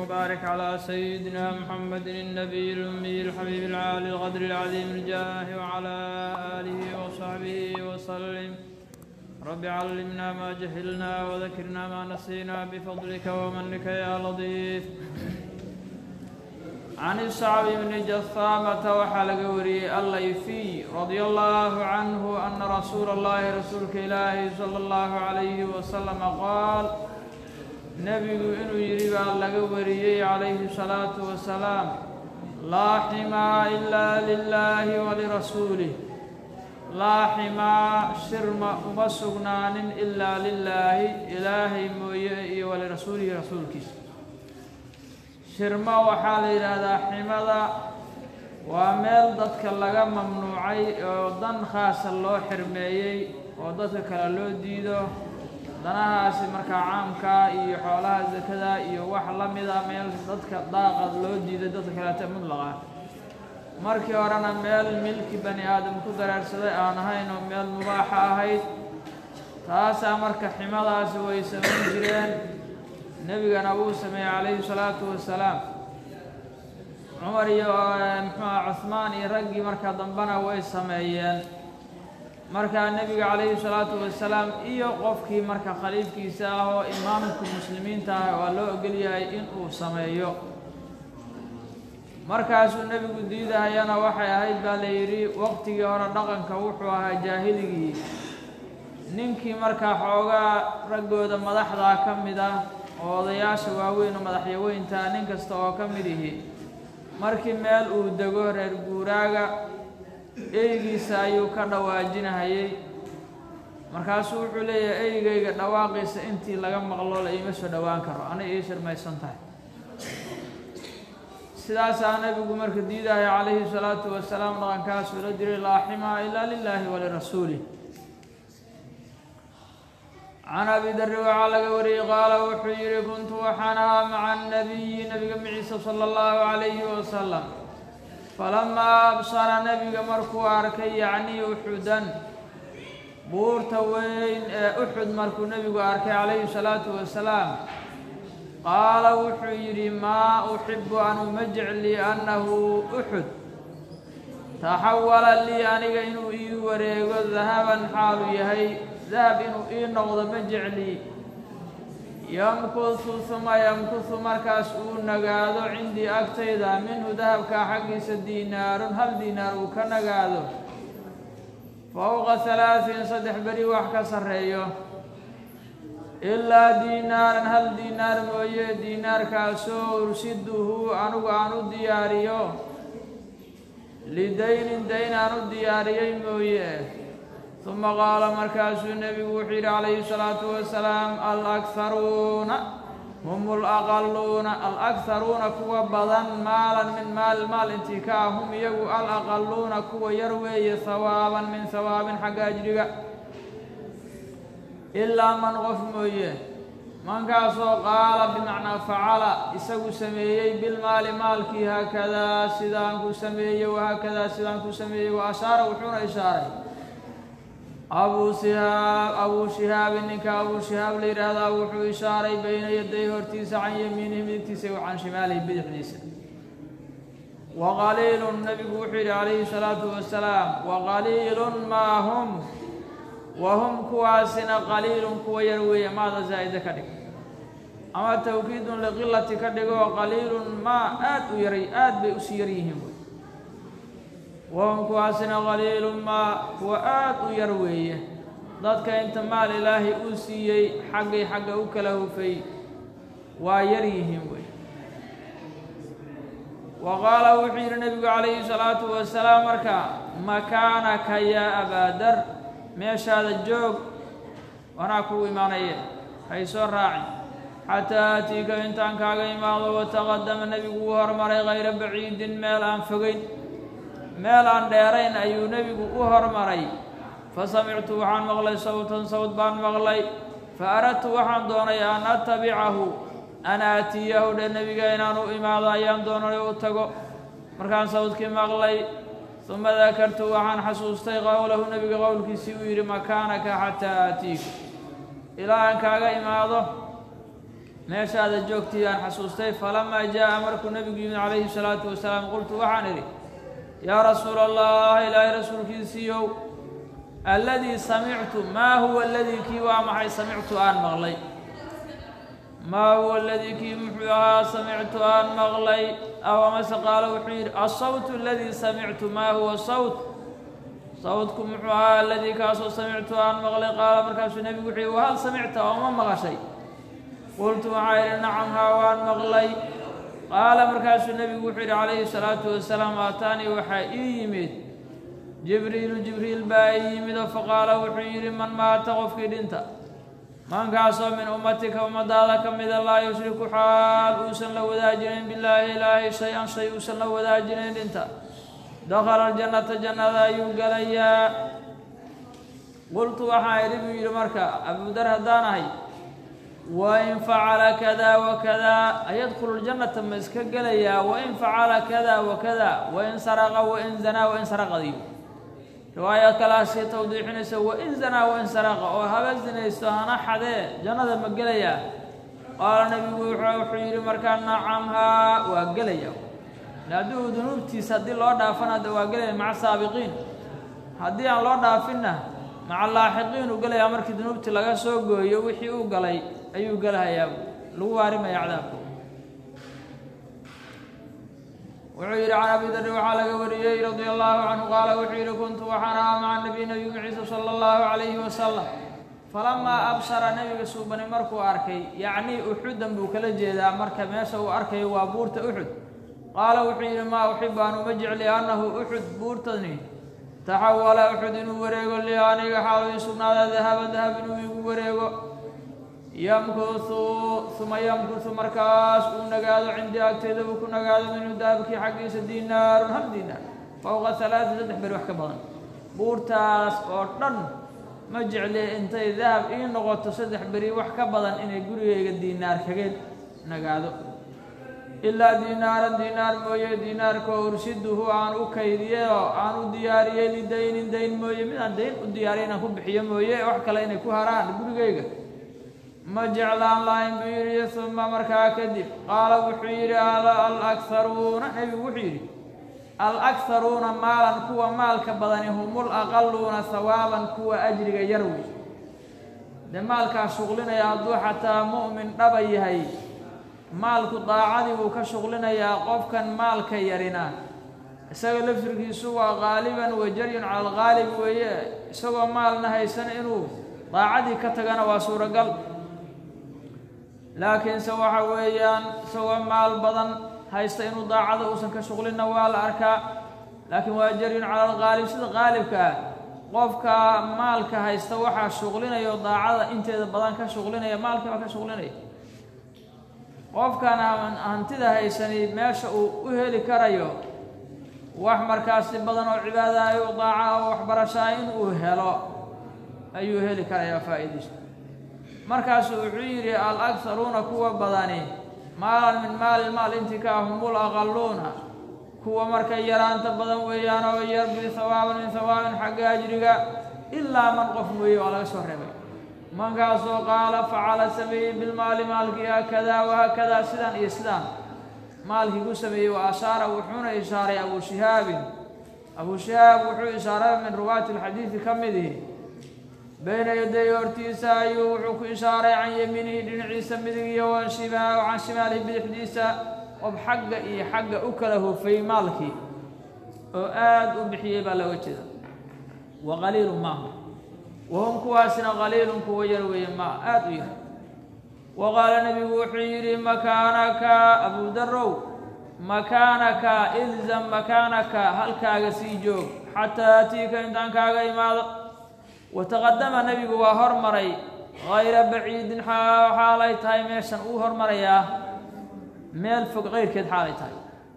وبارك على سيدنا محمد النبي الأمي الحبيب العالي القدر العظيم الجاه وعلى آله وصحبه وسلم رب علمنا ما جهلنا وذكرنا ما نسينا بفضلك ومنك يا لطيف عن الصعب بن جثامة وحلق وري الليثي رضي الله عنه أن رسول الله رسولك إلهي صلى الله عليه وسلم قال nebigu inuu yidhi baa laga wariyey calayhi salaatu wasalaam laa ximaa ilaa lilaahi walirasuulih laa ximaa shirma uma sugnaanin ilaa lilaahi ilaahay mooye iyo walirasuulihi rasuulkiisa shirmo waxaa la yidhaahdaa ximada waa meel dadka laga mamnuucay oo dan khaasa loo xirmeeyey oo dadka kale loo diido danahaasi markaa caamkaa iyo xoolaha sakada iyo wax la mida meel dadka daaqad loo diiday dadka kaleeta mudlaqa markii horena meel milki bani aadam ku dareersaday aan ahayn oo meel mubaaxa ahayd taasaa marka ximadaasi way samayn jireen nebigana wuu sameeyey calayhi salaatu wasalaam cumar iyo muxuuha cuhmaan iyo raggii marka dambena way sameeyeen markaa nebiga calayhi salaatu wasalaam iyo qofkii marka khaliifkiisa ah oo imaamka muslimiinta ah waa loo ogol yahay in uu sameeyo markaasuu nebigu diidahayana waxay ahayd baa la yidhi waqtigii hore dhaqanka wuxuu ahaa jaahiligii ninkii markaa xoogaa raggooda madaxdaa ka mid ah oo odayaasha waaweyn oo madaxyaweyntaa nin kasta oo ka mid ihi markii meel uu dego reer guuraaga eygiisa ayuu ka dhawaajinahayey markaasuu wuxuu leeyahay eygayga dhawaaqiisa intii laga maqlo la iima soo dhowaan karo anay ii shirmaysan tahay sidaasaa nebigu marka diidahaya calayhi salaatu wasalaam dhaqankaasuu la diray laa ximaa ilaa lilaahi walirasuulih can abi darri waxaa laga wariyey qaala wuxuu yidhi kuntu waxaan ahaa maca annabiyi nabiga maciisa sala allahu calayhi wasalam falamaa absara nebiga markuu arkay yacnii uxudan buurta weyn ee uxud markuu nebigu arkay calayhi salaatu wasalaam qaala wuxuu yidhi maa uxibu anu ma jecli annahu uxud taxawala lii aniga inuu ii wareego dahaban xaalu yahay dahab inuu ii noqdo ma jecli yamkusu huma yamkusu markaas uu nagaado cindii agtayda minhu dahabkaa xaggiisa diinaarun hal diinaar uu ka nagaado fowqa halaaثin saddex beri wax ka sarreeyo ilaa diinaaran hal diinaar mooye diinaarkaasoo ursiduhu anugu aan u diyaariyo lidaynin dayn aan u diyaariyey mooye uma qaala markaasuu nebigu wuxuu yidhi calayhi salaatu wasalaam alakharuuna hum alaqaluuna alakharuuna kuwa badan maalan min maal maal intii ka ah hum iyagu alaqaluuna kuwa yar weeye hawaaban min hawaabin xagga ajriga ilaa man qof mooye mankaasoo qaala bimacnaa facala isagu sameeyey bilmaali maalkii haakadaa sidaan ku sameeyey wahaakadaa sidaan ku sameeyey wa ashaara wuxuuna ishaaray abuu sihaab abuu shihaabin ninka abuu shihaab la yidhaahdaa wuxuu ishaaray bayna yaday hortiisa can yamiinihi midigtiisa wa can shimaalihi bidixdiisa wa qaliilun nebigu wuxuu yidhi calayhi salaatu wasalaam wa qaliilun maa hum wa hum kuwaasina qaliilun kuwa yar weeye maada zaa'ida ka dhig ama tawkiidun liqilati ka dhigo qaliilun maa aad u yaray aad bay usii yar yihiin wahum kuwaasina qaliilun maa kuwa aad u yar weeye dadka inta maal ilaahay uu siiyey xaggay xagga u kala hufay waa yar yihiin wey wa qaala wuxuu yidhi nebigu calayhi salaatu wasalaam marka makaanaka yaa abaadar meeshaada joog wanaa kugu imaanaye hay soo raacin xataa aatiika intaan kaaga imaado wataqadama nebigu uu hormaray kayra baciidin meel aan fogeyn meel aan dheerayn ayuu nebigu u hormaray fa samictu waxaan maqlay sawtan sawd baan maqlay fa aradtu waxaan doonay an atabicahu an aatiyahu dhe nebiga inaan u imaado ayaan doonay u tago markaan sawdkii maqlay uma dakartu waxaan xasuustay qowlahu nebiga qowlkiisii uu yidhi makaanaka xataa aatiika ilaa aan kaaga imaado meeshaada joogtii aan xasuustay falamaa jaa'a markuu nebigu yimid calayhi salaatu wasalaam qultu waxaan idhi yaa rasuula allah ilaahay rasuulkiisiiyow alladii samictu maa huwa aladii kii waa maxay samictu aan maqlay maa huwa aladii kii muxuu ahaa samictu aan maqlay aw amase qaalo wuxuu yidhi asawtu aladii samictu maa huwa sawt sawtku muxuu ahaa aladii kaasoo samictu aan maqlay qaala markaasuu nebigu wuxuu yidhi wahal samicta oo ma maqashay qultu waxaa yidhi nacam haa waan maqlay qaala markaasuu nebigu wuxuu yidhi calayhi salaatu wasalaam aataanii waxaa ii yimid jibriilu jibriil baa ii yimid oo faqaala wuxuu yidhi man maata qofkii dhinta mankaasoo min ummatika ummadaada ka mida laa yushriku xaal uusan la wadaajinayn billaahi ilaahay shay-an shay uusan la wadaajinayn dhinta dakhala aljannata jannada ayuu gelayaa qultu waxaa idhi buu yidhi marka abudar haddaan ahay wain facala kada wakada ayadkhulu ljannata ma iska gelayaa wain facala kada wakada wain saraqa wain zanaa wain saraqadiyo riwaaya kalaasii tawdiixinaysa wain zanaa wain saraqa oo haba sinaysto hana xadee jannada ma gelayaa qaala nebigu wuxuu yidhi markaa nacam haa waa gelaya haddii uu dunuubtiisa haddii loo dhaafana de waa gelaya maca saabiqiin haddii aan loo dhaafinna maca laaxiqiin uu gelayaa markii dunuubtii laga soo gooyo wixii uu galay ayuu gelahayaa lagu waarimaya cadaabka wuxuu yidhi can abi darri waxaa laga wariyey radia allahu canhu qaala wuxuu yidhi kuntu waxaan ahaa maca nabiy nabigu ciisa sala allahu calayhi wasalam falamaa absara nebiga suubani markuu arkay yacnii uxudan buu kala jeedaa marka meesha uu arkayo waa buurta uxud qaala wuxuu yidhi maa uxibu aan uma jecli annahu uxud buurtani taxawala uxud inuu wareego li aniga xaalo ii sugnaada dahaban dahab inuu igu wareego yamkusu uma yamkusu markaas uu nagaado cindii agteeda uu ku nagaado minhu dahabkii xaggiisa diinaarun hal diinaar fowqa halaati saddex beri wax ka badan buurtaas oo dhan ma jecli intay dahab ii noqoto saddex beri wax ka badan inay gurigayga diinaar kaga nagaado ilaa diinaaran diinaar mooye diinaarkoo urshiduhu aan u kaydiyey oo aan u diyaariyey lidaynin dayn mooye midaan dayn u diyaariya inaan ku bixiyo mooye wax kale inay ku haraan gurigayga ma jeclaan lahayn buu yidhi uma markaa kadib qaala wuxuu yidhi alakharuuna nebigu wuxuu yidhi alakharuuna maalan kuwa maalka badani humul aqaluuna hawaaban kuwa ajriga yar wey dee maalkaa shuqlinaya hadduu xataa mu'min dhaba yahay maalku daacadii buu ka shuqlinayaa qofkan maalka yarina isaga laftirkiisu waa qaaliban wajaryun cala alqaalib weeye isagoo maalna haysan inuu daacadii ka tagana waa suuragal laakiinse waxa weeyaan isagoo maal badan haysta inuu daacada uusan ka shuqlinna waa la arkaa laakiin waa jaryun cala alqaalib sida qaalibka ah qofka maalka haysta waxaa shuqlinaya oo daacada inteeda badan ka shuqlinaya maalkii baa ka shuqlinaya qofkan hantida haysani meesha uu u heli karayo wax markaasi badan oo cibaadayo daaca oo waxbarashaa in uu helo ayuu heli karayaa faa'iidaysa markaasuu wuxuu yidhi alakharuuna kuwa badani maalan min maali maal intii ka ah humul aqaluuna kuwa markay yaraanta badan weeyaan oo yar bihawaaban min hawaabin xagga ajriga ilaa man qof mooye waa laga soo reebay mankaasoo qaala facala sameeyey bilmaali maalkii haakadaa wahaakadaa sidaan iyo sidaan maalkii ku sameeyey wa ashaara wuxuuna ishaaray abuu shihaabin abuu shihaab wuxuu ishaaray min ruwaati alxadiidi ka midihi bayna yaday hortiisa ayuu wuxuu ku ishaaray can yamiinihi dhinaciisa midig iyo washimaa can shimaalihi bidixdiisa qof xagga iyo xagga u kala hufay maalkii oo aad u bixiyey baa looga jeeda wa qaliilu maahu wahum kuwaasina qaliilun kuwa yar weeye ma aad u yar wa qaala nebigu wuxuu yidhi makaanaka abuu darow makaanaka ilzam makaanaka halkaaga sii joog xataa atiika intaan kaaga imaado wataqadama nebigu waa hormaray hayra baciidin xaalay tahay meeshan uu hormarayaa meel fog keyrkeed xaalay tahay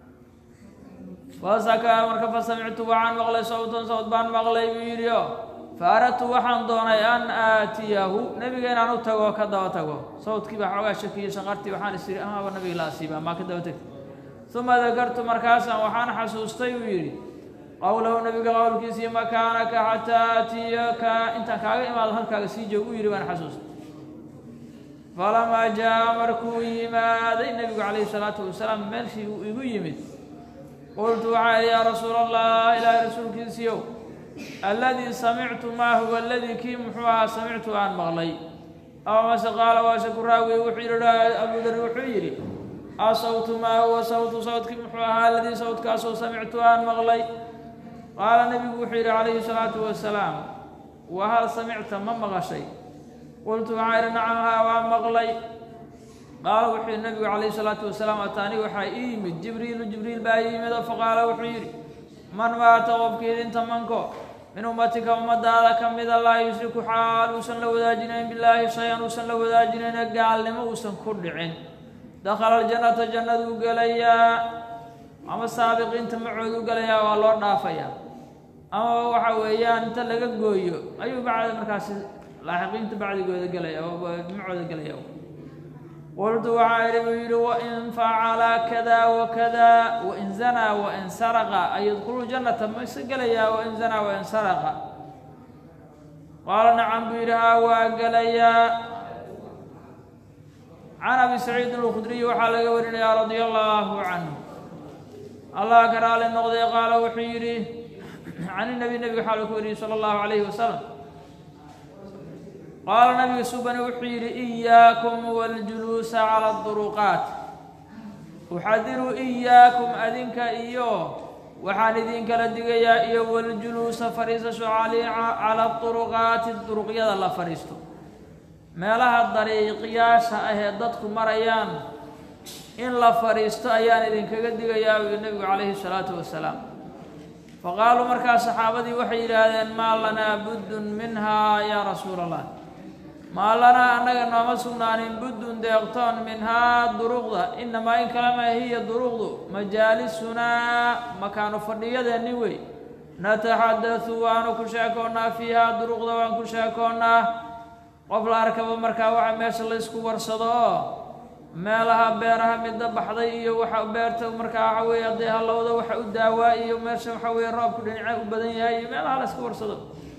fasakaa marka fasamictu waxaan maqlay sawtan sawt baan maqlay buu yidhi o faaradtu waxaan doonay an aatiyahu nebiga inaan u tago ka daba tago sawdkii baa xoogaa shakiyey shaqartii waxaan is idhi amaaba nabiga la asiiba maa ka daba tegta uma dakartu markaasaan waxaan xasuustay buu yidhi qowlahu nabiga qowlkiisii makaanaka xataa aatiyaka intaan kaaga imaado halkaaga sii joog u yidhi baan xasuustay falamaa jaa markuu yimaaday nebigu calayhi salaatu wasalaam meelshii uu igu yimid qultu waxaa idhi yaa rasuula allah ilaahay rasuulkiisiiow alladii samictu maa huwa aladii kii muxuu ahaa samictu aan maqlay aw mase qaala waa shakuraawi wuxuu yidhi abudar wuxuu yidhi asawtu maa huwa sawtu sawtkii muxuu ahaa aladii sawtkaasoo samictu aan maqlay qaala nebigu wuxuu yidhi calayhi salaatu wasalaam wa hal samicta ma maqashay qultu waxaa idhi nacam haa waa maqlay qaala wuxuu yidhi nebigu calayhi salaatu wasalaam ataani waxaa ii yimid jibriilu jibriil baa ii yimid oo faqaala wuxuu yidhi man maata qofkii idinta manko min ummatika ummadaada ka mida laa yushriku xaal uusan la wadaajinayn bilaahi shay-an uusan la wadaajinayna gaalnimo uusan ku dhicin dakhala aljannata jannaduu gelayaa ama saabiqiinta macoodu gelayaa waa loo dhaafayaa ama waxa weeyaan inta laga gooyo ayuu bacda markaasi laaxiqiinta bacdigooda gelaya macooda gelaya qultu waxaa idhi buu yidhi wain facala kada wakada wain zanaa wain saraqa ay yadkhulu jannata ma isa gelayaa wain zanaa wain saraqa qaala nacam buu yidhi haa waa gelayaa can abi saciidin alkhudriyi waxaa laga warinayaa radia allaahu canhu allah ka raali noqday qaala wuxuu yidhi can inabi nebiga waxaa lagu wariyey sala allahu calayhi wasalam qaala nabiga subani wuxuu yidhi iyaakum waljuluusa cala aduruqaat uxadiruu iyaakum adinka iyo waxaan idinkala digayaa iyo waljuluusa fadhiisasho cala duruqaati duruqyada la fadhiisto meelaha dariiqyaasha ah ee dadku marayaan in la fadhiisto ayaan idinkaga digayaa u yidhi nebigu calayhi salaatu wasalaam faqaaluu markaa saxaabadii waxay yidhaahdeen maa lanaa buddun minhaa yaa rasuula allah maa lanaa annaga nooma sugnaanin buddun deeqtoon minhaa duruqda inamaa in kalama hiya duruqdu majaalisunaa makaanu fadhiyadeenni wey nataxaddathu waanu ku sheekoonnaa fiihaa duruqda waan ku sheekoonnaa qof la arkaba markaa waxa meesha la ysku warsado oo meelaha beeraha midda baxday iyo waxa beerta markaa waxa weeye hadday hallowda waxa u daawaa iyo meesha waxa weeye roobku dhinaca u badan yahay iyo meelaha la ysku warsado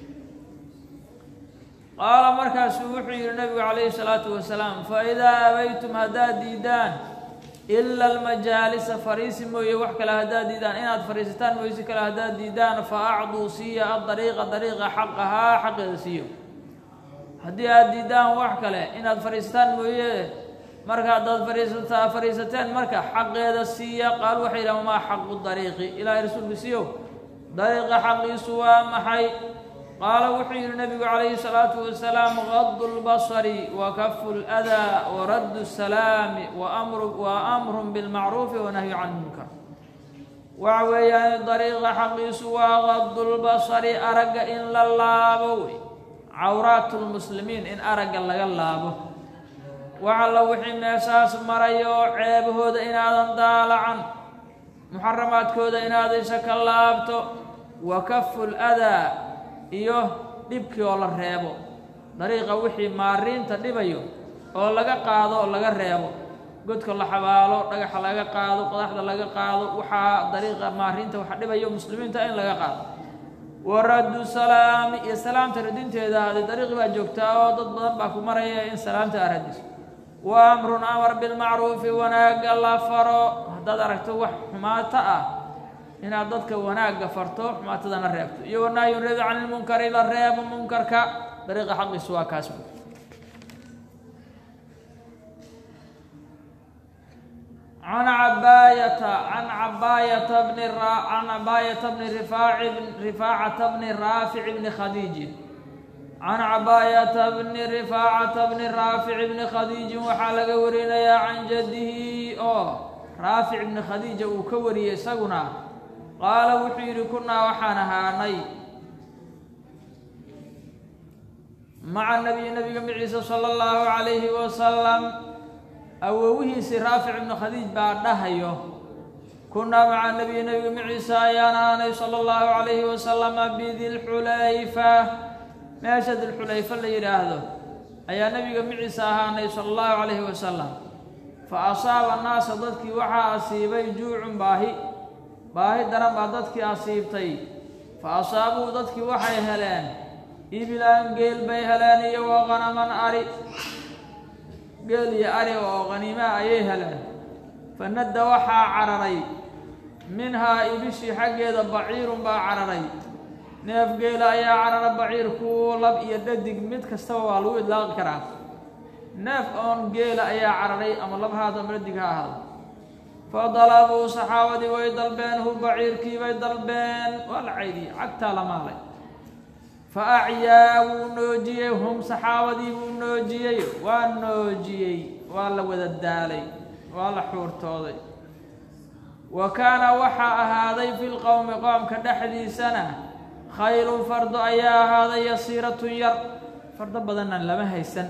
qaala markaasuu wuxuu yidhi nabigu calayhi salaatu wasalaam fa idaa abaytum haddaad diidaan ila almajaalisa fariisi mooye wax kale haddaad diidaan inaad fariisataan mooysi kale haddaad diidaan fa acduu siiya adariiqa dariiqa xaqahaa xaqeeda siiyo haddii aad diidaan wax kale inaad fadhiisataan mooye marka haddaad fadhiisataa fadhiisateen marka xaqeeda siiya qaal waxay yidhahan maa xaqu dariiqi ilaahay rasuulku siiyow dariiqa xaqiisu waa maxay qaala wuxuu yidhi nabigu calayhi salaatu wasalaam gadu lbasari wa kafu ladaa wa raddu salaami waamru wa amrun bilmacruufi wanahyu can munkar waxa weeyaan dariiqa xaqiisu waa gadu lbasari aragga in la laabo wey cawraat lmuslimiin in aragga laga laabo waxalla wixii meeshaas marayo ceebahooda inaadan daalacan muxaramaadkooda inaad isha ka laabto wa kafu ladaa iyo dhibkii oo la reebo dariiqa wixii maariinta dhibayo oo laga qaado oo laga reebo godka la xabaalo dhagaxa laga qaado qodaxda laga qaado waxaa dariiqa maariinta waxa dhibayo muslimiinta in laga qaado waraddu salaami iyo salaamta radinteeda haday dariiqi baa joogtaa oo dad badan baa ku maraya in salaamta aa radiso wa amrun amar bilmacruufi wanaagga la faro haddaad aragto wax xumaato ah inaad dadka wanaagga farto xumaatadana reebto iyo wanahyun reebi can ilmunkari la reebo munkarka dariiqa xaqiisu waa kaas can cabaayata can cabaayata bni can cabaayata bni rifaaci rifaacata bni raafici bni khadiijin can cabaayata bni rifaacata bni raafici bni khadiijin waxaa laga warinayaa can jaddihi oo raafic bni khadiija uu ka wariyey isaguna qaala wuxuu yidhi kunaa waxaan ahaanay maca nabiyi nabiga maciisa sala allahu calayhi wasalam awowihiisii raafic ibnu khadiij baa dhahayo kunaa maca nabiyi nabiga maciisa ayaan ahaanay sala allahu calayhi wasalama bidilxulayfa meesha dilxulayfa la yidhaahdo ayaa nabiga maciisa ahaanay sala allahu calayhi wasalam fa asaaba naasa dadkii waxaa asiibay juucun baahi baahi daran baa dadkii asiibtay fa asaabuu dadkii waxay heleen ibilaan geel bay heleen iyo wa qanaman ari geel iyo ari oo qaniimaa ayay heleen fanadda waxaa cararay minhaa ibishii xaggeeda baciirun baa cararay neef geela ayaa carara baciirku lab iyo dhadig mid kastaba waa lagu idlaaqi karaa neef oon geela ayaa cararay ama lab haado ama dhadig ha ahaado fa dalabuu saxaabadii way dalbeen hu baciirkii bay dalbeen waa la caydiyey cagtaa la maalay fa acyaa wuu noojiyey hum saxaabadii buu noojiyey waa noojiyey waa la wada daalay waa la xuurtooday wa kaana waxaa ahaaday fi lqowmi qoomka dhexdiisana khaylun fardo ayaa ahaaday yasiiratun yar fardo badanna lama haysan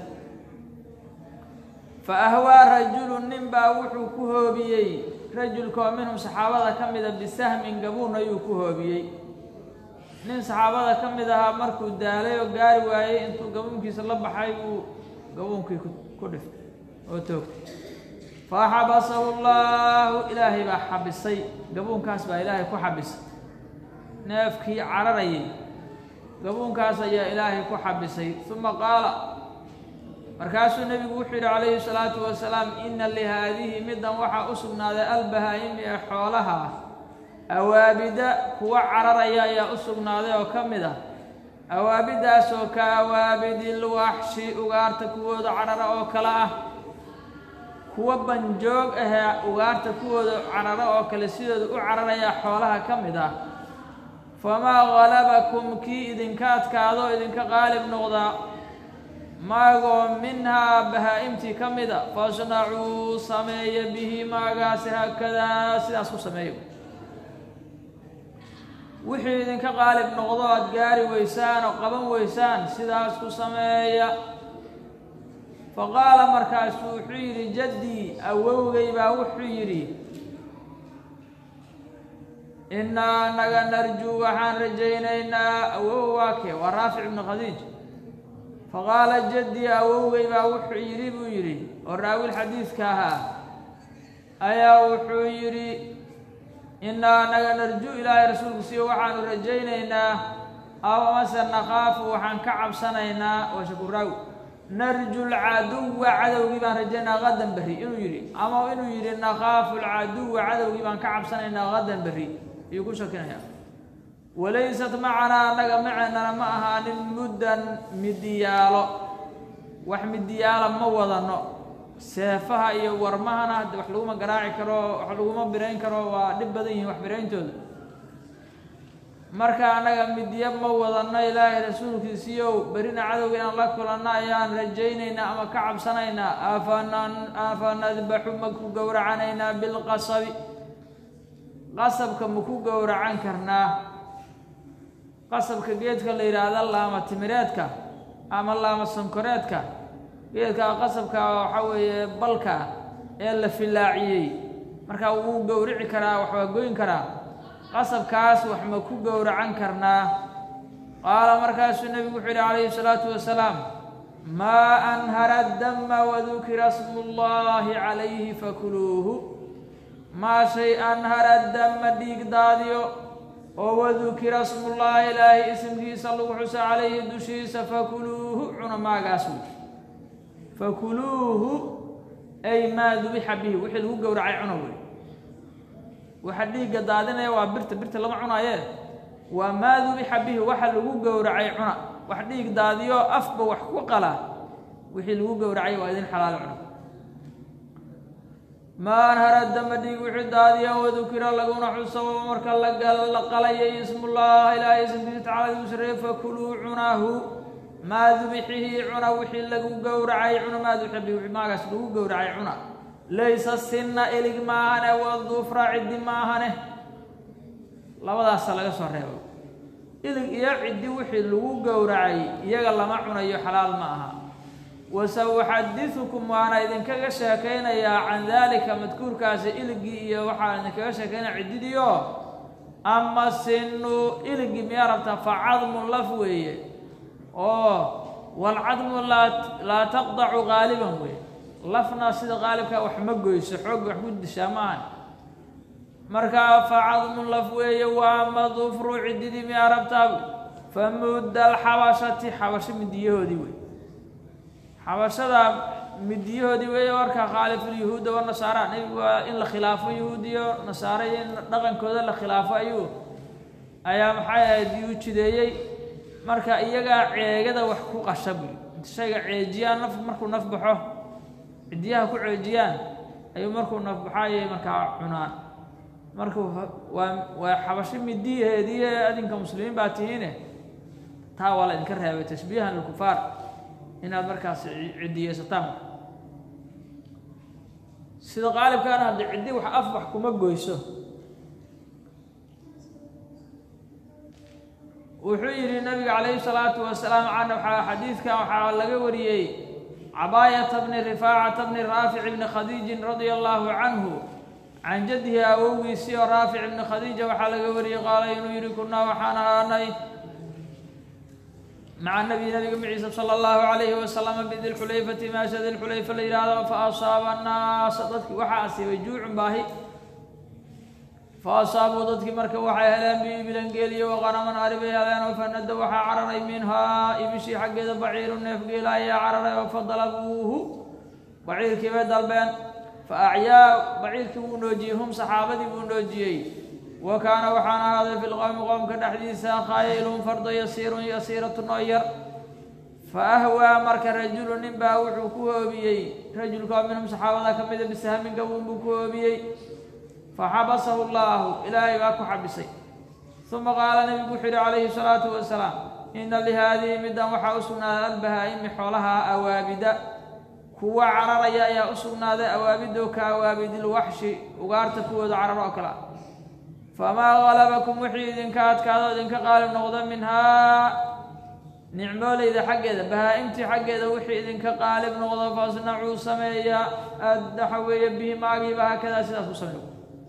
fa ahwaa rajulun nin baa wuxuu ku hoobiyey rajulkaoo minhum saxaabada ka mida bisahmin gabuun ayuu ku hoobiyey nin saxaabada ka mid ahaa markuu daalay oo gaari waayey intuu gabuunkiisa la baxay buu gabuunkii ku dhiftay oo toogtay faxabasahu llaahu ilaahay baa xabisay gabuunkaas baa ilaahay ku xabisay neefkii cararayay gabuunkaas ayaa ilaahay ku xabisay uma qaala markaasuu nebigu wuxuu yidhi calayhi salaatu wasalaam ina lihaadihi middan waxaa u sugnaaday albahaa'imi ee xoolaha awaabida kuwa cararaya ayaa u sugnaaday oo ka mid ah awaabidaasoo ka awaabidil waxshi ugaarta kuwooda carara oo kale ah kuwa banjoog ahee ugaarta kuwooda cararo oo kale sidooda u cararaya xoolaha ka mid ah famaa galabakum kii idinka adkaado idinka qaalib noqdaa maagoo minhaa bahaa-imtii ka mid a fasnacuu sameeya bihi maagaasi haakadaa sidaas ku sameeyo wixii idinka qaalib noqdo aada gaari weysaan oo qaban weysaan sidaas ku sameeya fa qaala markaasu wuxuu yidhi jaddii awowgay baa wuxuu yidhi innaa naga narjuu waxaan rajaynaynaa awow waa kee waa raafic ibnu khadiij fa qaala jaddii awowgay baa wuxuu yidhi buu yidhi oo raawil xadiidka ahaa ayaa wuxuu yidhi innaa naga narjuu ilaahay rasuulku siiyo waxaanu rajaynaynaa aw amase nakhaafu waxaan ka cabsanaynaa waa shakuraawi narju lcaduwa cadowgii baan rajaynaa qadan berri inuu yidhi ama inuu yidhi nakhaafu lcaduwa cadowgii baan ka cabsanaynaa qadan berri ayuu ku shakinaya walaysat macanaa annaga maceennana ma ahaanin muddan midiyaalo wax midiyaala ma wadano seefaha iyo warmahana hadde wax laguma garaaci karo wax laguma birayn karo waa dhib badan yihiin wax birayntooda marka annaga midya ma wadano ilaahay rasuulkiisiiyow berina cadowga inaan la kulanno ayaan rajaynaynaa ama ka cabsanaynaa afanan afa nadbaxu ma ku gowracanaynaa bilqasabi qasabka ma ku gowracan karnaa qasabka geedka la yidhaahda laama timireedka ama laama sankoreedka geedka qasabka waxaa weeye balka ee la filaaciyey marka wuu gowrici karaa wax waa goyn karaa qasabkaas wax ma ku gowracan karnaa qaala markaasuu nebigu wuxuu yidhi calayhi salaatu wasalaam maa anhara dama wadukira smu llahi calayhi fakuluuhu maa shay anhara dama dhiig daadiyo oo wadukira smullaahi ilaahay isimkiisa lagu xuso calayhi dushiisa fakuluuhu cuna maagaas wey fakuluuhu ay maa dubixa bihi wixii lagu gowracay cuna wey waxa dhiigga daadinaya waa birta birta lama cunaaye waa maa dubixa bihi waxa lagu gowracay cuna wax dhiig daadiyo afba wax ku qala wixii lagu gowracay waa idin xalaal cuna maa anhara dama dhiig wixii daadiya wadukira laguna xuso marka la qalayay ismullah ilaahay ismkiisa tacala lagu sareeye fakuluu cunahu maa dubixihi cuna wixii lagu gowracay cuna maa dubixa bihi wixii maagaas lagu gowracay cuna laysa sinna ilig maahane wadufra ciddi maahane labadaasa laga soo reebo ilig iyo ciddi wixii lagu gowracay iyaga lama cunayo xalaal ma aha wasauxadiثukum waana idinkaga sheekaynayaa can dalika madkuurkaasi iligii iyo waxaa idinkaga sheekaynaya ciddidiio ama sinu iligii miyaa rabtaa fa cadmun laf weeye oo walcadmu laa laa taqdacu qaaliban wey lafna sida qaalibka wax ma goyso xoog wax ku dishaa maahan markaa fa cadmun laf weeye waa madufru ciddidii miyaa rabtaa fa mudda alxabashati xabasho midiyahoodii wey xabashada midiyahoodii weeye marka khaalifulyahuuda wanasaara nebigu waa in la khilaafo yahuud iyo nasaare iyo in dhaqankooda la khilaafo ayuu ayaa maxay ahayd yuu jideeyey marka iyagaa ceegada wax ku qasha buy shayga ceejiyaan naf markuu naf baxo cidiyaha ku ceejiyaan ayuu markuu naf baxo ayay markaa cunaan marka waa waa xabasho midiyaheediiye adinka muslimiin baa tihiine taa waa la idinka reebay tashbiihan lilkufaar inaad markaas cidiyeysataan sida qaalibkaana haddii ciddi wax af wax kuma goyso wuxuu yidhi nabiga calayhi salaatu wasalaam can waxaa xadiidkan waxaa laga wariyey cabaayata bni rifaacata bni raafic bni khadiijin radia allahu canhu can jaddihi awowgiisii oo raafic ibni khadiija waxaa laga wariyey qaala inuu yidhi kunaa waxaan ahaanay maca nabi nabiga maciisa sala allahu calayhi wasalama bidilxulayfati meesha dilxulayfa la yidhaahdo fa asaaba annaasa dadkii waxaa asiibay juucun baahi fa asaabuu dadkii marka waxay heleen biibilan geeliyo waqanaman ari bay heleen oo fanada waxaa cararay minhaa ibishii xaggeeda baciiru neef geela ayaa cararay oo fadalabuuhu baciirkii bay dalbeen fa acyaa baciirkii wuu noojiyey hum saxaabadii buu noojiyey wa kaana waxaan ahaaday fi lqowmi qowmka dhexdiisa khaylun fardo yasiirun yasiiratun oo yar fa ahwaa marka rajulu nin baa wuxuu ku hoobiyey rajulka oo minhum saxaabada ka mida bisahmin gabuun buu ku hoobiyey faxabasahu llaahu ilaahay baa ku xabisay uma qaala nebigu wuxuu yihi calayhi salaatu wasalaam ina lihaadihi middan waxaa u sugnaaday albahaa-imi xoolaha awaabida kuwa cararaya ayaa u sugnaaday awaabido ka awaabidilwaxshi ugaarta kuwooda carar oo kale ah famaa galabakum wixii idinka adkaado idinka qaalib noqda minhaa nicmoolayda xaggeeda bahaa-imtii xaggeeda wixii idinka qaalib noqdo fasnacuu sameeya addaxa weeye bihi maagiiba haakadaa sidaas ku sameeyo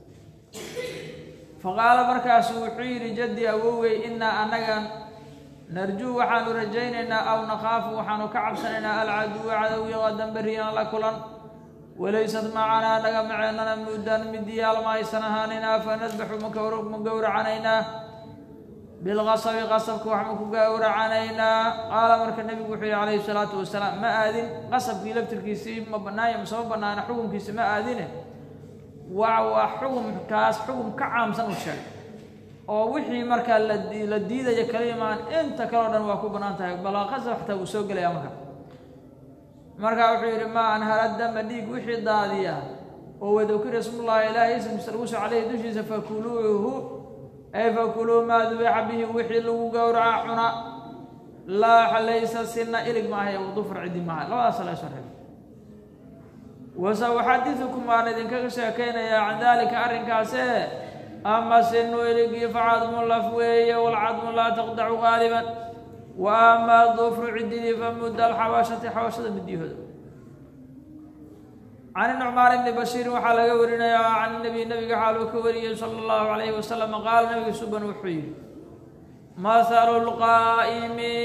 faqaala markaasu wuxuu yidhi jaddi awowey innaa annagan narjuu waxaanu rajaynaynaa aw nakhaafu waxaanu ka cabsanaynaa alcaduwa cadowgii qadan beriyan la kulan walaysad macanaa naga maceennana muddan midiyaal ma aysan ahaaninaa fa nadbaxu ma gowracanaynaa bilqasabi qasabka wax ma ku gowracanaynaa qaala marka nebigu wuxuu yihi calayhi salaatu wasalaam ma aadin qasabkii laftirkiisii ma banaanya masema banaana xukunkiisi ma aadine waa waa xukumkaas xukum ka caamsan u sheegay oo wixii markaa la la diidaya kaliyamaan inta kaleo dhan waa ku bannaan tahay balaqasab xataa wuu soo gelaya marka markaa wuxuu yidhi maa anhara dama dhiig wixii daadiya oo wadakira ismullahi ilaahay ismkiisa lagu soo caleyhi dushiisa fakuluuhu ay fakuluu maa dubixa bihi wixii lagu gowraca cuna laa laysa sina ilig maaha iyo dufr cidi maaha labadaasa la soo reebay wasa uxadidukum waan idinkaga sheekaynayaa can daalika arrinkaase ama sinu iligii facadmu laf weeye walcadmu laa taqdacu qaaliban wa ama dufru cididii famudda alxabashati xabashada midyahooda can nucmaan ibni bashiirin waxaa laga warinayaa can nabi nabiga xaaluu ka wariyey sala allahu calayhi wasalam qaala nabiga suban wuxuu yidhi mathalu lqaa'imi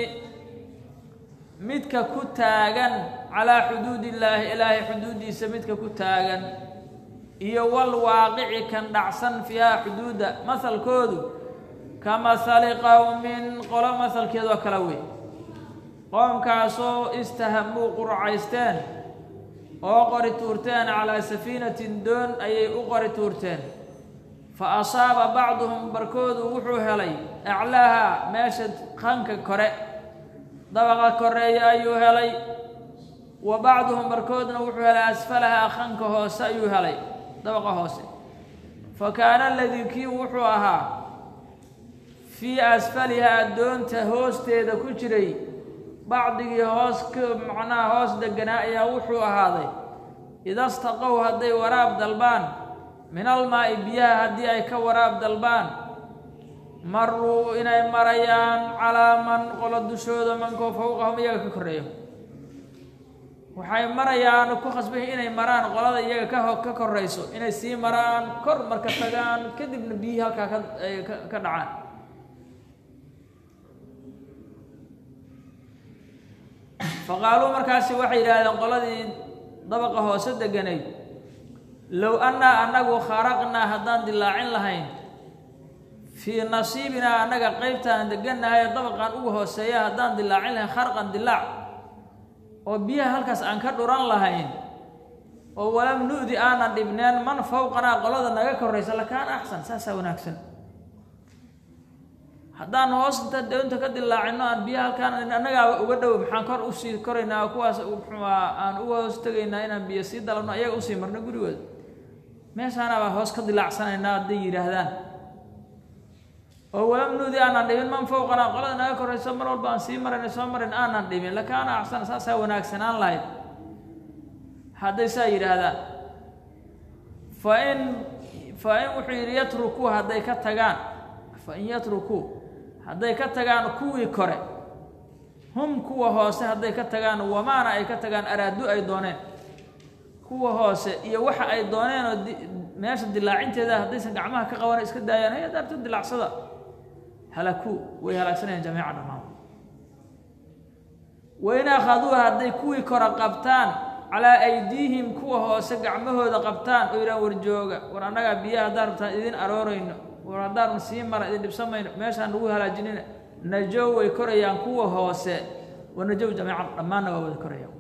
midka ku taagan calaa xuduud illaahi ilaahay xuduuddiisa midka ku taagan iyo wal waaqici kan dhacsan fiiha xuduudda mahalkoodu ka mahali qowmin qolo mahalkeedoo kale wey qoomkaasoo istahamuu qurcaysteen oo qori tuurteen calaa safiinatin doon ayay u qori tuurteen fa asaaba bacduhum barkoodu wuxuu helay aclaaha meesha qanka kore dabaqa koreeya ayuu helay wa bacduhum barkoodna wuxuu helay asfalaha qanka hoose ayuu helay dabaqa hoose fa kaana aladii kii wuxuu ahaa fii asfalihaa doonta hoosteeda ku jiray bacdigii hoos ka macnaha hoos deganaa ayaa wuxuu ahaaday idastaqow hadday waraab dalbaan min almaa'i biyaha haddii ay ka waraab dalbaan maruu inay marayaan calaa man qolo dushooda mankoo fawqahum iyaga ka korreeyo waxay marayaan ku khasbayi inay maraan qolada iyaga ka ho ka korayso inay sii maraan kor marka tagaan kadibna biyihii halkaa ka ka dhacaan faqaaluu markaasi waxay yidhaahdeen qoladii dabaqa hoose deganayd low annaa annagu kharaqnaa haddaan dilaacin lahayn fii nasiibinaa annaga qeybtaan degannahay ee dabaqan ugu hooseeya haddaan dilaacin lahayn kharqan dilaac oo biyaha halkaas aan ka dhuran lahayn oo walam nu'di aanan dhibneen man fawqanaa qolada naga koraysa lakaana axsan saasaa wanaagsan haddaan hoos inta doonta ka dilaacino aan biyaha halkaan annagaaba uga dhow maxaan kor usii koraynaa kuwaas muxuuaa aan uga hoos tegaynaa inaan biyo sii dalabno ayaga usii marno gurigooda meeshaanabaa hoos ka dilaacsanaynaa hadday yidhaahdaan oo walam nuudi aanan dhibin man fawqanaa qolada naga korayso mar walba aan sii marayna soo marin aanan dhibin lakaana axsan saasaa wanaagsanaan lahayd hadday saa yidhaahdaan fa in fa in wuxuu yidhi yatrukuu hadday ka tagaan fa in yatrukuu hadday ka tagaan kuwii kore hum kuwa hoose hadday ka tagaan wamaana ay ka tagaan araadu ay dooneen kuwa hoose iyo waxa ay dooneen oo meesha dilaacinteeda haddaysan gacmaha ka qaban iska daayaan hay daarto dilaacsada halakuu way halaagsanayaan jamiica dhammaan wain akhaduu hadday kuwii kore qabtaan calaa aydiihim kuwa hoose gacmahooda qabtaan oo yidhahan warjooga war annagaa biyaha haddaan rabtaan idin aroorayno war haddaan sii mara idin dhibsamayno meeshaan lagu halaajinina najow way korayaan kuwa hoose wa najow jamiican dhammaanna waa wada korayaan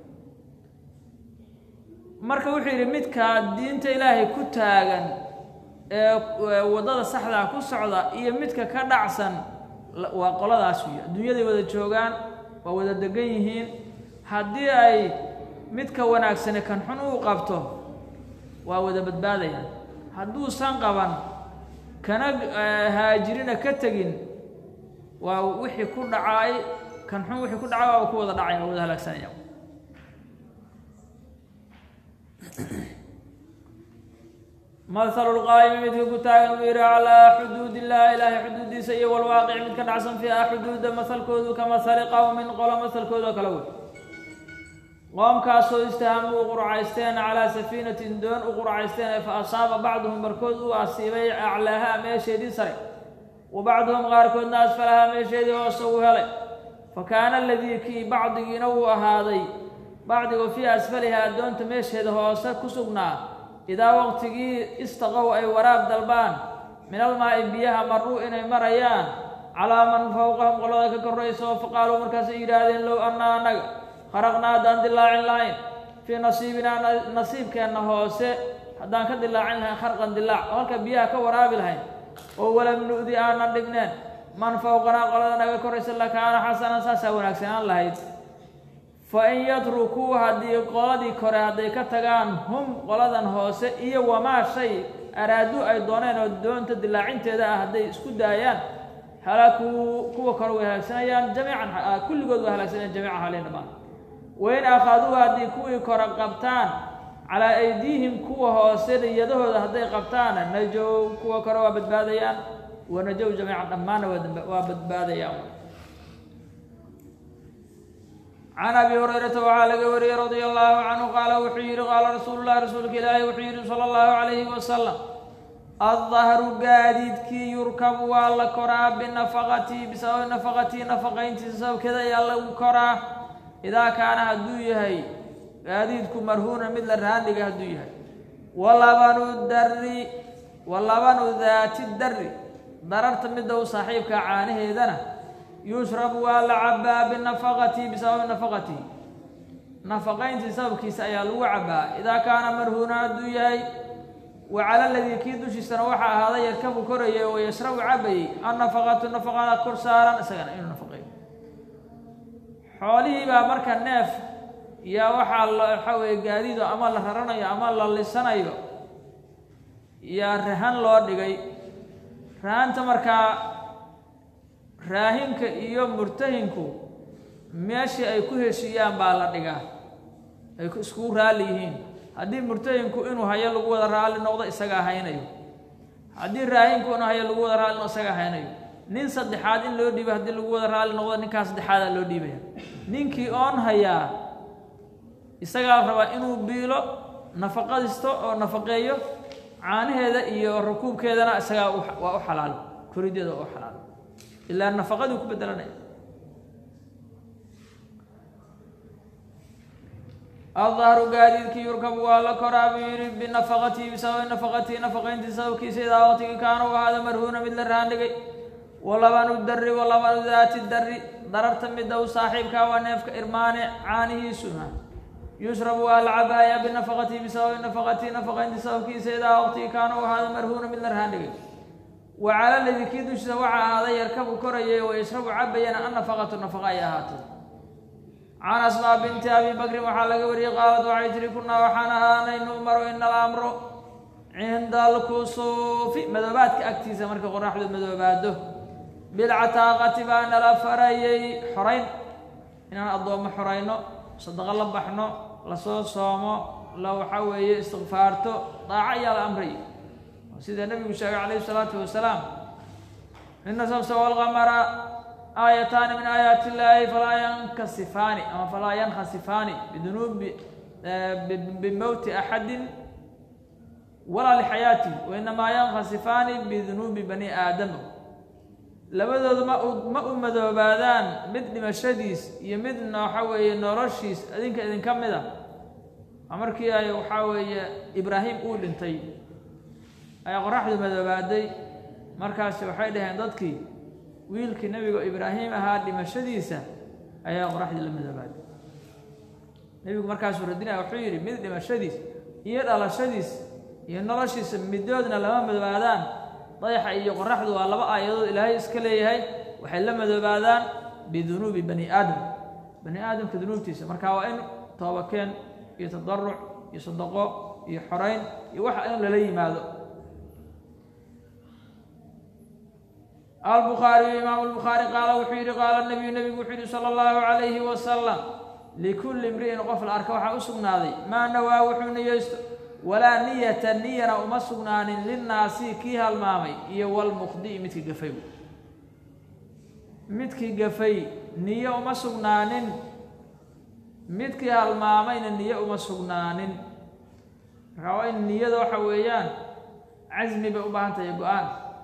marka wuxuu yidhi midkaa diinta ilaahay ku taagan ee waddada saxdaa ku socda iyo midka ka dhacsan waa qoladaas wiyo adduunyaday wada joogaan waa wada degan yihiin haddii ay midka wanaagsani kan xun uu qabto waa wada badbaadayaan hadduusan qaban kana haajirina ka tegin waa wixii ku dhacaay kan xun wixii ku dhacay waaba ku wada dhacaya waa wada halaagsanaya mahalu lqaa'imi midka ku taagan uu yidhi calaa xuduud illahi ilaahay xuduudiisa iyo walwaaqici mid ka dhacsan fiiha xuduuda mahalkoodu ka mahali qowmin qolo mahalkoodao kale wey qoomkaasoo istahamuu qurcaysteen calaa safiinatin doon u qurcaysteen ee fa asaaba bacduhum barkood uu asiibay aclaaha meesheedii sare wa bacduhum qaarkoodna asfalahaa meesheedii hoose uu helay fa kaana aladii kii bacdigiina wuu ahaaday bacdigu fii asfalihaa doonta meesheeda hoose ku sugnaa idaa waqtigii istaqow ay waraab dalbaan min almaa'i biyaha maruu inay marayaan calaa man fawqahum qolada ka korraysa oo faqaaluu markaasay yidhaahdeen low annaa annaga kharaqnaa haddaan dilaacin lahayn fii nasiibinaa nasiibkeenna hoose haddaan ka dilaacin lahayn kharqan dilaac oo halka biyaha ka waraabi lahayn oo walam nu'di aanan dhibneen man fawqanaa qolada naga koraysa lakaana xasanan saasaa wanaagsanaan lahayd fa in yatrukuu haddii qoladii kore hadday ka tagaan hum qoladan hoose iyo wamaa shay araadu ay dooneen oo doonta dilaacinteeda ah hadday isku daayaan halakuu kuwa kore way halaagsanayaan jamiican kulligood way halaagsanayaan jamiica halin dhamaan wain akhaduu haddii kuwii kore qabtaan calaa aydiihim kuwa hoose niyadahooda hadday qabtaana najow kuwa kore waa badbaadayaan wa najow jamiican dhammaanna waa badbaadayaan can abi hurayrata waxaa laga wariyey radia allahu canhu qaala wuxuu yidhi qaala rasuulu llahi rasuulka ilaahi wuxuu yidhi sala allahu calayhi wasalam addahru gaadiidkii yurkabu waa la koraa binafaqatii bisababi nafaqatii nafaqayntiisa sababkeeda ayaa lagu koraa idaa kaana hadduu yahay gaadiidku marhuunan mid la raandhiga hadduu yahay walabanu darri walabanu daati darri dararta midda u saaxiibka caanaheedana yushrabu waa la cabbaa binafaqatii bisababi nafaqatii nafaqayntii sababkiisa ayaa lagu cabbaa idaa kaana marhuunan hadduu yahay wa cala ladii kii dushiisana waxaa ahaaday yarkabu korayay oo yashrabu cabbayey annafaqatu nafaqada kor saaran isagana inuu nafaqeeyo xoolihii baa marka neef yaa waxaa la waxaa weeye gaadiido ama la raranayo ama la lisanayo yaa rahan loo dhigay rahanta markaa raahinka iyo murtahinku meeshii ay ku heshiiyaan baa la dhigaa ay iskugu raalli yihiin haddii murtahinku inuu hayo lagu wada raalli noqdo isagaa haynayo haddii raahinku inuu hayo lagu wada raalli noqdo isagaa haynayo nin saddexaad in loo dhiibo haddii lagu wada raalli noqdo ninkaa saddexaadaa loo dhiibaya ninkii oon hayaa isagaa rabaa inuu biilo nafaqadisto oo nafaqeeyo caanaheeda iyo rukuubkeedana isagaa waa u xalaalo korideeda waa u xalaalo ilaa nafaqadii ku bedelanaya aldahru gaadiidkii yurkabu waa la koraa buu yidhi binafaqatihi bisababi nafaqatihi nafaqayntii sababkiisa idaa waqtigii kaana u ahaada marhuuna mid la raandhigay walabanu darri walabanu daati darri dararta midda u saaxiibkaa waa neefka irmaane caanihiisuna yushrabu waa la cabaaya binafaqatihi bisababi nafaqatihi nafaqaynti sababkiisa idaa waqtigii kaana u ahaada marhuuna mid la rahan dhigay wa cala ladii kii dushiisa waxaa ahaaday yarkabu korayay wa yashrabu cabayana annafaqatu nafaqa ay ahaatay can asmaa binti abi bakrin waxaa laga wariyey qaalad waxay tihi kunaa waxaan ahaanay nu'maru ina alamru cinda alkusuufi madoobaadka agtiisa marka qoraxdu madoobaado bilcataaqati baa nala farayay xorayn inaan addoommo xorayno sadaqo la baxno lasoo soomo la waxaa weeye istikfaarto daaco ayaa la amray sida nebigu sheegay calayhi salaatu wasalaam ina samsa walqamara aayataani min aayaati illaahi falaa yankasifaani ama falaa yankhasifaani bidunuubi bimowti axadin walaa lixayaatihi wainamaa yankhasifaani bidunuubi bani aadama labadoodu ma u ma u madoobaadaan mid dhimashadiis iyo midna waxa weeye noloshiis idinka idinka mid a waa markii ay waxaa weeye ibraahim uu dhintay ayaa qoraxdu madoobaaday markaasi waxay dhaheen dadkii wiilkii nebiga ibraahim ahaa dhimashadiisa ayaa qoraxdii la madoobaaday nebigu markaasuu radinaya wuxuu yidhi mid dhimashadiis iyo dhalashadiis iyo noloshiisa midoodna lama madoobaadaan dayaxa iyo qoraxdu waa laba aayadood ilaahay iska leeyahay waxay la madoobaadaan bidunuubi bani aadam bani aadamka dunuubtiisa marka waa in toobakeen iyo tadaruc iyo sadaqo iyo xorayn iyo waxa in lala yimaado albukhaariyu imaamu lbukhaari qaala wuxuu yidhi qaala nabiyu nebigu wuxuu yidhi sala allahu calayhi wasalam likulli imri'in qof la arka waxaa u sugnaaday maa nawaa wuxuu niyeysto walaa niyata niyana uma sugnaanin linnaasi kii halmaamay iyo walmuqdi'i midkii gafay midkii gafay niyo uma sugnaanin midkii halmaamayna niyo uma sugnaanin markaa waa in niyada waxa weeyaan casmi bay u baahan tahay go-aan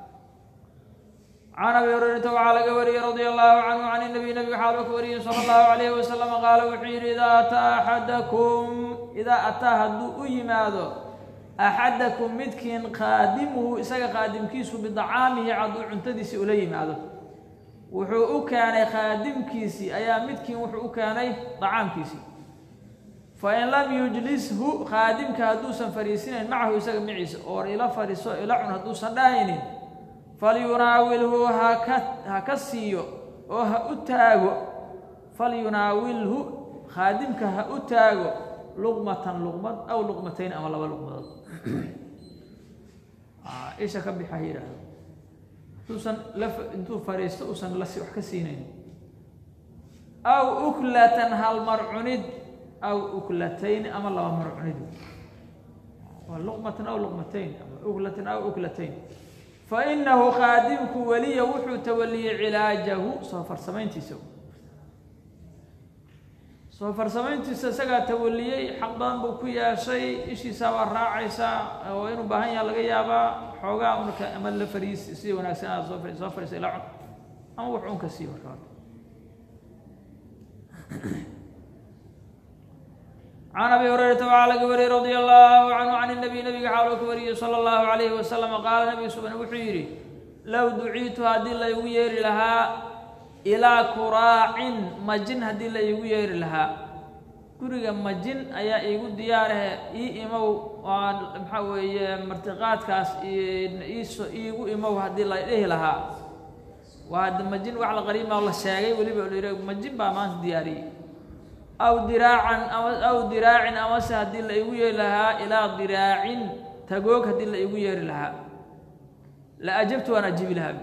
can abi hurayrata waxaa laga wariyey radia allahu canhu can inabiy nabiga xaal ka wariyey sala allahu calayhi wasalam qaala wuxuu yidhi idaa ataa axadakum idaa ataa hadduu u yimaado axadakum midkiin qaadimuhu isaga qaadimkiisu bidacaamihi hadduu cuntadiisii ula yimaado wuxuu u keenay qaadimkiisii ayaa midkiin wuxuu u keenay dacaamkiisii fain lam yujlishu qaadimka hadduusan fariisinayn macahu isaga maciisa oo ila fadhiiso ila cun hadduusan dhahaynin falyunaawilhu haka ha ka siiyo oo ha u taago falyunaawilhu khaadimka ha u taago luqmatan luqmad aw luqmatayn ama laba luqmadood isha ka bixa ha yidhaahdo intuusan la intuu fadhiisto uusan lasi wax ka siinayn aw uklatan hal mar cunid aw uklatayn ama laba mar cunid waa luqmatan aw luqmatayn ama uklatan aw uklatayn fainahu qaadimku weliya wuxuu tawaliyey cilaajahu soo farsamayntiisa soo farsamayntiisa isagaa tawaliyey xaq badan buu ku yeeshay ishiisaa waa raacaysaa oo inuu baahan yaha laga yaabaa xoogaa unka ama la fariis si wanaagsan aad soo soo fariisa ila cun ama wax unka sii marka can abi hurayrata waxaa laga wariyey radia allahu canhu can inabiy nabiga xaaloo ka wariyey sala allahu calayhi wasalam qaala nabiga suban wuxuu yidhi low duciitu haddii la igu yeeri lahaa ilaa kuraacin majin haddii la iigu yeeri lahaa guriga majin ayaa iigu diyaarahe ii imow waa maxaa weeye martiqaadkaas iiso iigu imow haddii la dhihi lahaa waa hadda majin wax la qariima la sheegay weliba la majin baa maanta diyaariyey aw diraacan ama aw diraacin amase haddii la igu yeeri lahaa ilaa diraacin tagoog haddii la igu yeeri lahaa la ajabtu waan ajibi lahaa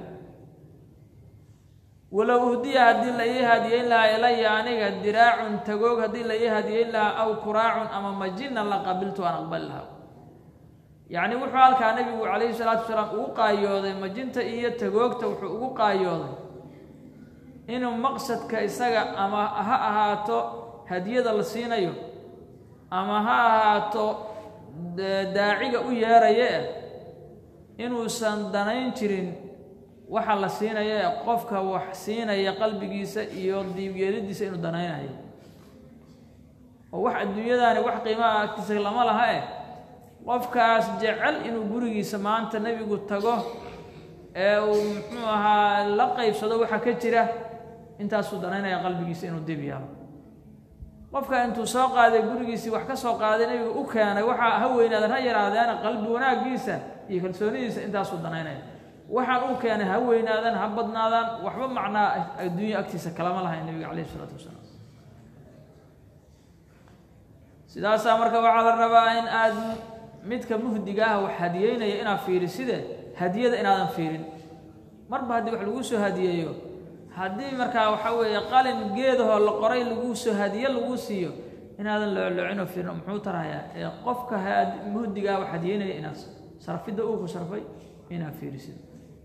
walow uhdiya haddii la ii hadiyeyn lahaa ilaya aniga diraacun tagoog haddii la ii hadiyeyn lahaa aw kuraacun ama majina la qabiltu aan aqbali lahaa yacni wuxuu halkaa nabigu calayhi salaatu wasalaam ugu qaayooday majinta iyo tagoogta wuxuu ugu qaayooday inuu maqsadka isaga ama ha ahaato hadiyada la siinayo ama ha ahaato daaciga u yeeraye inuusan danayn jirin waxa la siinaya ee qofka wax siinaya qalbigiisa iyo diibyeelidiisa inuu danaynayo oo wax adduunyadaani wax qiimaha agtiisa lama laha eh qofkaas jecel inuu gurigiisa maanta nebigu tago ee uu muxuu ahaa la qaybsado waxa ka jira intaasuu danaynaya qalbigiisa inuu dib yeelo qofka intuu soo qaaday gurigiisii wax ka soo qaaday nebiga u keenay waxaa ha weynaadan ha yaraadeena qalbi wanaaggiisa iyo kalsoonidiisa intaasuu danaynaya waxaan uu keenay ha weynaadaan ha badnaadaan waxba macnaa adduunya agtiisa kalama lahayn nebiga calayhi isalaatu wasalaam sidaasaa marka waxaa la rabaa in aad midka muhdiga ah wax hadiyeynaya inaad fiiriside hadiyada inaadan fiirin marba haddii wax lagu soo hadiyeeyo haddii markaa waxaa weeye qalin geedahoo la qoray lagu soo hadiye lagu siiyo inaadan loocloocinoo fiirin muxuu tarahayaa ee qofka muhdigaa wax hadiyeynaya inaad sarfidda uu ku sarfay inaad fiirisid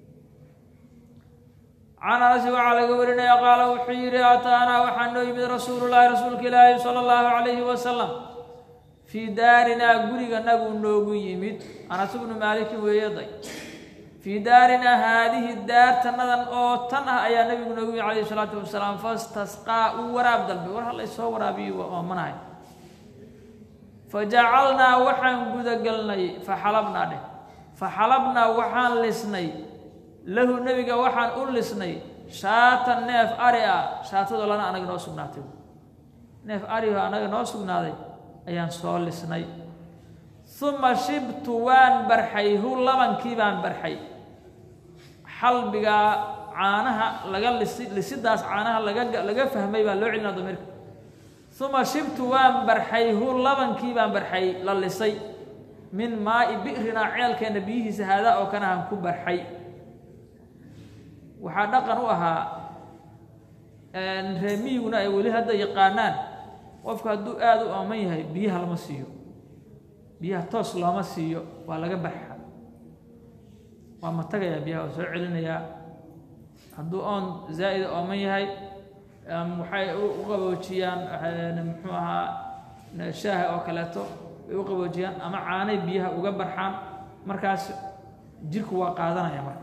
can anasi waxaa laga warinaya qaala wuxuu yidhi ataanaa waxaa noo yimid rasuulu llaahi rasuulka ilaahi sala allahu calayhi wasalam fii daarinaa guriganagu noogu yimid anas bnu maalikin weeyaday fii daarinaa haadihi daartanadan oo tan ah ayaa nabigu noogu yimid calayhi salaatu wasalaam fastasqaa uu waraab dalbay war halla soo waraabiyo oomanahay fajacalnaa waxaan gudagelnay faxalabnaa dheh faxalabnaa waxaan lisnay lahu nebiga waxaan u lisnay shaatan neef ari ah shaatadoo lana anaga noo sugnaatay neef ariho anaga noo sugnaaday ayaan soo lisnay uma shibtu waan barxay hu labankii baan barxay xalbigaa caanaha laga lisi lisidaas caanaha laga laga fahmay baa loo celinaa damirka uma shibtu waan barxay hu labankii baan barxay la lisay min maa'i bi'rinaa ceelkeenna biyihiisa haadaa oo kanahan ku barxay waxaa dhaqan u ahaa reemiyiguna ay weli hadda yaqaanaan qofku hadduu aada u ooman yahay biyaha lama siiyo biyaha toos looma siiyo waa laga barxa waa matagayaa biyaha waa soo celinayaa hadduu oon zaa'ida ooman yahay waxay u qaboojiyaan muxuu ahaa shaaha oo kaleeto way u qaboojiyaan ama caanay biyaha uga barxaan markaas jirku waa qaadanaya marka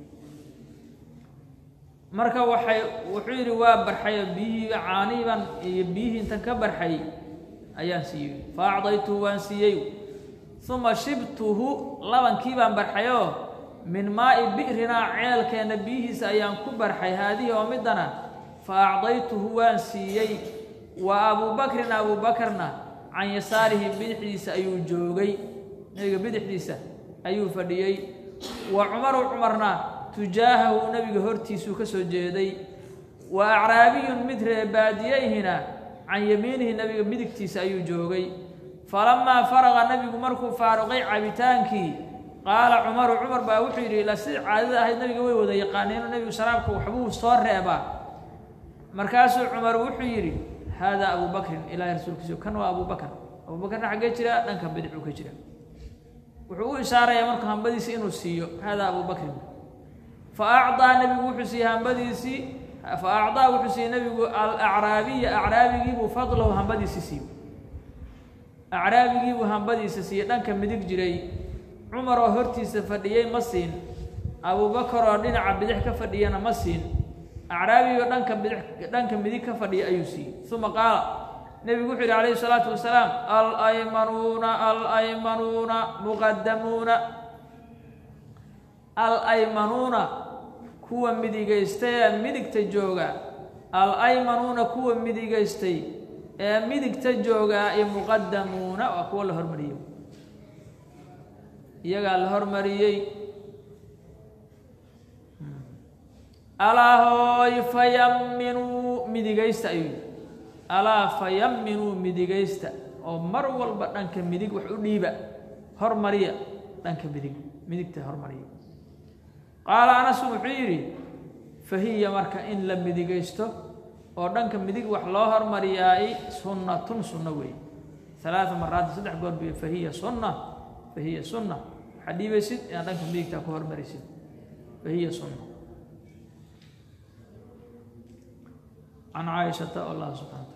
marka waxay wuxuu yidhi waa barxayo biyihii caanihiiban iyo biyihii intan ka barxay ayaan siiyey fa acdaytuhu waan siiyey uma shibtuhu labankii baan barxayoo min maa'i bi'rinaa ceelkeenna biyihiisa ayaan ku barxay haadihi oo midana fa acdaytuhu waan siiyey wa abuubakrin abuubakarna can yasaarihi bidixdiisa ayuu joogay nebiga bidixdiisa ayuu fadhiyey wa cumaru cumarna tujaahahu nebiga hortiisuu ka soo jeeday wa acraabiyun mid reebaadiyeyhina can yamiinihi nebiga midigtiisa ayuu joogay falamaa faraqa nebigu markuu faaruqay cabitaankii qaala cumaru cumar baa wuxuu yidhi ila si caadada ahayd nebiga way wada yaqaaneenoo nebigu sharaabka waxbuu soo reebaa markaasuu cumar wuxuu yidhi haadaa abuu bakrin ilaahay rasuulkiisa kan waa abuu bakr abuu bakrna xaggee jira dhanka bidixuu ka jira wuxuu u ishaarayaa marka hambadiisi inuu siiyo haadaa abuu bakrin fa acdaa nebigu wuxuu siiyey hambadiisii fa acdaa wuxuu siiyey nebigu alacraabiya acraabigiibuu fadlahu hambadiisi siiyo acraabigiibuu hambadiisa siiyey dhanka midig jiray cumar oo hortiisa fadhiyey ma siin abuubakar oo dhinaca bidix ka fadhiyana ma siin acraabigoo dhanka bidix dhanka midig ka fadhiya ayuu siiyey uma qaala nebigu wuxuu yidhi calayhi salaatu wasalaam alaymanuuna alaymanuuna muqadamuuna alaymanuuna kuwa midigaystay ee midigta jooga alaymanuuna kuwa midigaystay ee midigta jooga iyo muqadamuuna waa kuwa la hormariyey iyagaa la hormariyey alaa hooy fayaminuu midigaysta ayuu yidhi alaa fayaminuu midigaysta oo mar walba dhanka midig wax u dhiiba hormariya dhanka midig midigta hormariya qaala anasu wuxuu yidhi fahiya marka in la midigaysto oo dhanka midig wax loo hormariyaay sunnatun sunno weey alaaa maraati saddex goor biyo fahiya sunna fahiya sunna waxaad dhiibaysid inaad dhanka midigtaa ku hormarisid fahiya sunna can caaishata allah subxana wataala